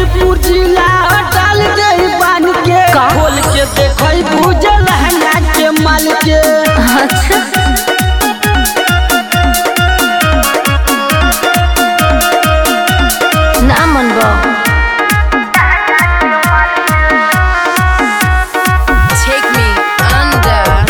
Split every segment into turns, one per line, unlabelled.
गाजीपुर जिला डाल दे बान के
का?
खोल के देखई बुझल लहंगा के माल के
अच्छा ना मन बा
Take me under.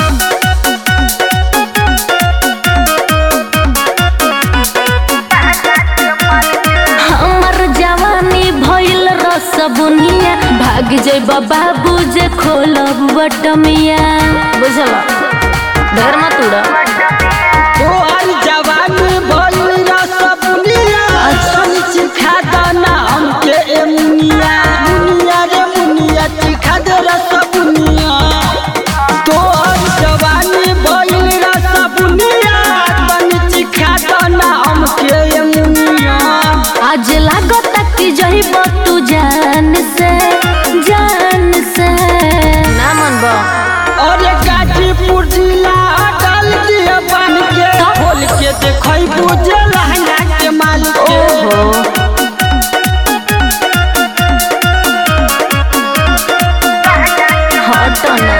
हमर जवानी भइल रस बुनिया भाग जइब बाबू जे खोलब बटमिया बुझल ढेर मत उड़ा
तोहर जवानी भइल रस बुनिया सन चिखा दाना हमके ए मुनिया मुनिया रे मुनिया चिखा दे रस बुनिया तोहर जवानी भइल रस बुनिया सन चिखा दाना हमके ए मुनिया
आज लागत कि जइब तू जान से जान से ना मन बा
और गाजीपुर जिला डाल दिया बान के खोल के देखई बुझे लहंगा के माल के
ओहो हट ना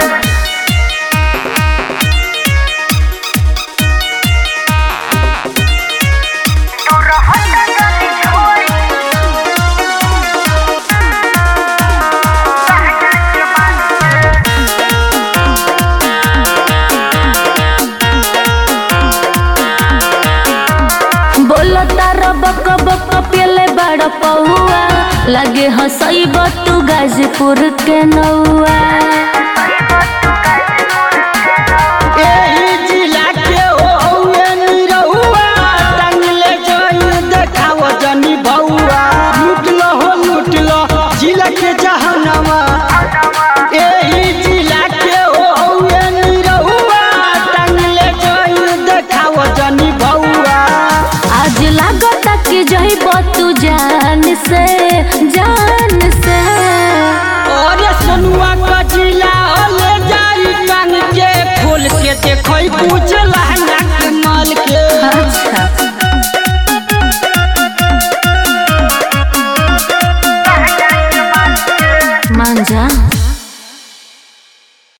बोलो तारा बक बक पेले बड़ पौआ लगे हंसैब तू गाजीपुर के नौआ
एही जिला के ओए निरहुआ टांगले जोई देखाव जनी बउआ लुटलो हो लुटलो जिला के जहनवा एही जिला के ओए निरहुआ टांगले जोई देखाव जनी बउआ
आज लागत कि जइब तू जान से जान से
और सोनुआ का जिला ले जाई कान के खोल के देखई पूछला